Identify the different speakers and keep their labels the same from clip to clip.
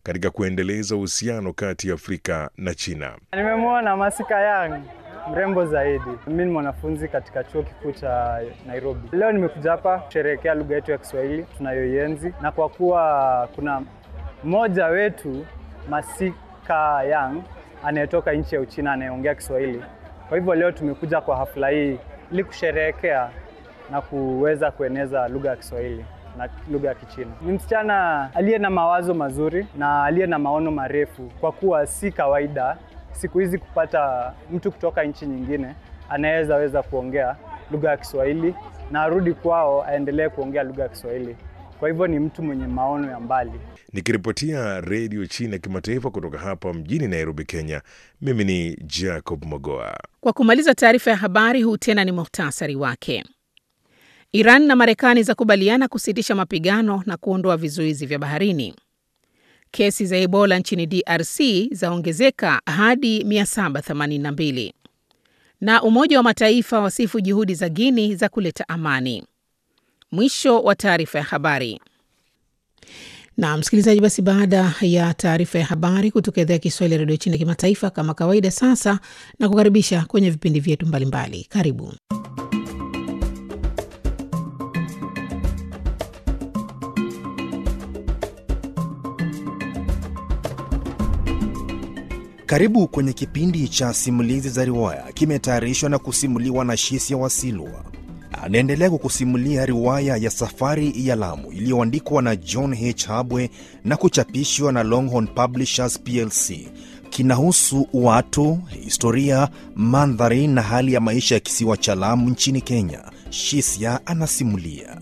Speaker 1: katika kuendeleza uhusiano kati ya Afrika na China.
Speaker 2: Nimemwona Masika Yang mrembo zaidi. Mimi ni mwanafunzi katika chuo kikuu cha Nairobi. Leo nimekuja hapa kusherehekea lugha yetu ya Kiswahili tunayoienzi, na kwa kuwa kuna mmoja wetu Masika Yang anayetoka nchi ya Uchina anayeongea Kiswahili, kwa hivyo leo tumekuja kwa hafla hii ili kusherehekea na kuweza kueneza lugha ya Kiswahili na lugha ya Kichina. Ni msichana aliye na mawazo mazuri na aliye na maono marefu, kwa kuwa si kawaida siku hizi kupata mtu kutoka nchi nyingine anaweza weza kuongea lugha ya Kiswahili na arudi kwao aendelee kuongea lugha ya Kiswahili. Kwa hivyo ni mtu mwenye maono ya mbali.
Speaker 1: Nikiripotia redio China kimataifa kutoka hapa mjini Nairobi, Kenya, mimi ni Jacob Mogoa.
Speaker 3: Kwa kumaliza taarifa ya habari, huu tena ni muhtasari wake. Iran na Marekani zakubaliana kusitisha mapigano na kuondoa vizuizi vya baharini. Kesi za Ebola nchini DRC zaongezeka hadi 782 na Umoja wa Mataifa wasifu juhudi za Guini za kuleta amani. Mwisho wa taarifa ya habari. Na msikilizaji, basi baada ya taarifa ya habari kutoka idhaa ya Kiswahili ya redio China kimataifa, kama kawaida, sasa na kukaribisha kwenye vipindi vyetu mbalimbali. Karibu.
Speaker 4: Karibu kwenye kipindi cha simulizi za riwaya, kimetayarishwa na kusimuliwa na Shisia Wasilwa. Anaendelea kukusimulia riwaya ya Safari ya Lamu iliyoandikwa na John H. Habwe na kuchapishwa na Longhorn Publishers plc. Kinahusu watu, historia, mandhari na hali ya maisha ya kisiwa cha Lamu nchini Kenya. Shisia anasimulia.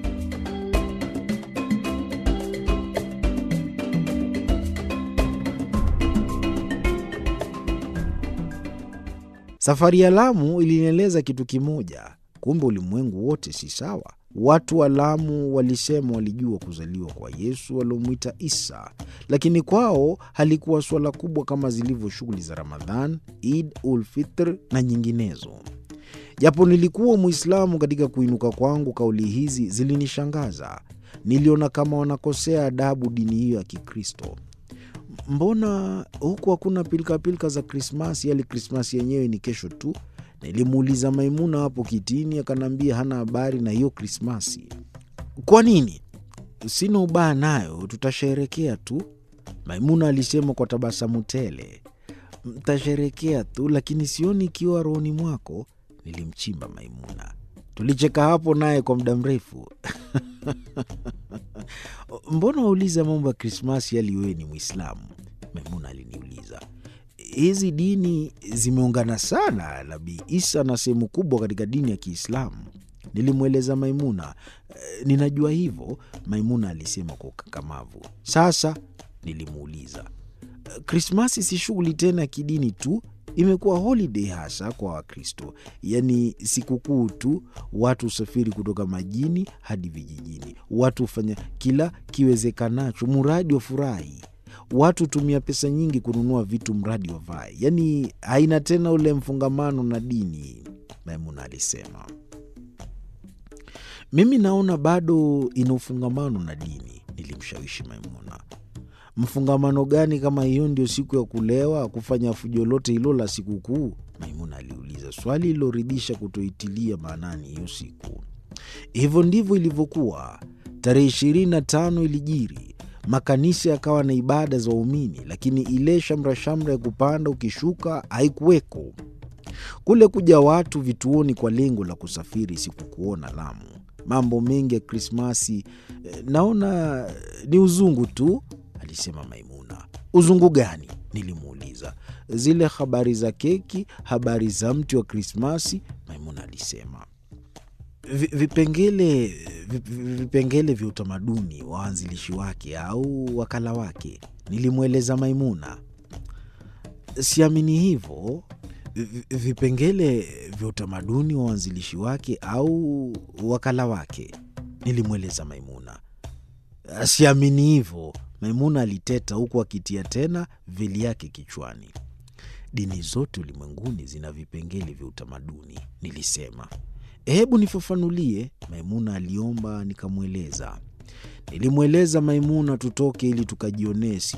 Speaker 5: Safari ya Lamu ilinieleza kitu kimoja, kumbe ulimwengu wote si sawa. Watu wa Lamu walisema walijua kuzaliwa kwa Yesu waliomwita Isa, lakini kwao halikuwa suala kubwa kama zilivyo shughuli za Ramadhan, Id ul Fitr na nyinginezo. Japo nilikuwa Mwislamu, katika kuinuka kwangu kauli hizi zilinishangaza. Niliona kama wanakosea adabu dini hiyo ya Kikristo. Mbona huku hakuna pilikapilika za Krismasi? Yali Krismasi yenyewe ni kesho tu. Nilimuuliza Maimuna hapo kitini, akaniambia hana habari na hiyo Krismasi. Kwa nini? Sina ubaya nayo, tutasherekea tu, Maimuna alisema kwa tabasamu tele. Mtasherekea tu, lakini sioni ikiwa rohoni mwako. Nilimchimba Maimuna. Tulicheka hapo naye kwa muda mrefu. Mbona wauliza mambo ya Krismasi yali wewe ni Mwislamu? Maimuna aliniuliza. Hizi dini zimeungana sana, Nabii Isa na sehemu kubwa katika dini ya Kiislamu. Nilimweleza Maimuna. E, ninajua hivyo, Maimuna alisema kwa ukakamavu. Sasa nilimuuliza, Krismasi si shughuli tena ya kidini tu, imekuwa holiday hasa kwa Wakristo, yaani sikukuu tu. Watu husafiri kutoka majini hadi vijijini, watu hufanya kila kiwezekanacho muradi wa furahi. Watu hutumia pesa nyingi kununua vitu mradi wavae, yaani haina tena ule mfungamano na dini, Maimuna alisema. Mimi naona bado ina ufungamano na dini, nilimshawishi Maimuna. Mfungamano gani kama hiyo ndio siku ya kulewa, kufanya fujo lote hilo la sikukuu? Maimuna aliuliza, swali liloridhisha kutoitilia maanani hiyo siku. Hivyo ndivyo ilivyokuwa. Tarehe ishirini na tano ilijiri, makanisa yakawa na ibada za waumini, lakini ile shamrashamra ya kupanda ukishuka haikuweko. Kule kuja watu vituoni kwa lengo la kusafiri sikukuona Lamu. Mambo mengi ya Krismasi eh, naona ni uzungu tu, alisema Maimuna. Uzungu gani? Nilimuuliza. Zile habari za keki, habari za mti wa Krismasi, Maimuna alisema. Vi- Vipengele vi- vipengele vya utamaduni wa waanzilishi wake au wakala wake, nilimweleza Maimuna. Siamini hivyo. Vi- Vipengele vya utamaduni wa waanzilishi wake au wakala wake, nilimweleza Maimuna. Siamini hivyo, Maimuna aliteta huku akitia tena veli yake kichwani. Dini zote ulimwenguni zina vipengele vya utamaduni, nilisema. Hebu nifafanulie, Maimuna aliomba. Nikamweleza. Nilimweleza Maimuna tutoke ili tukajionee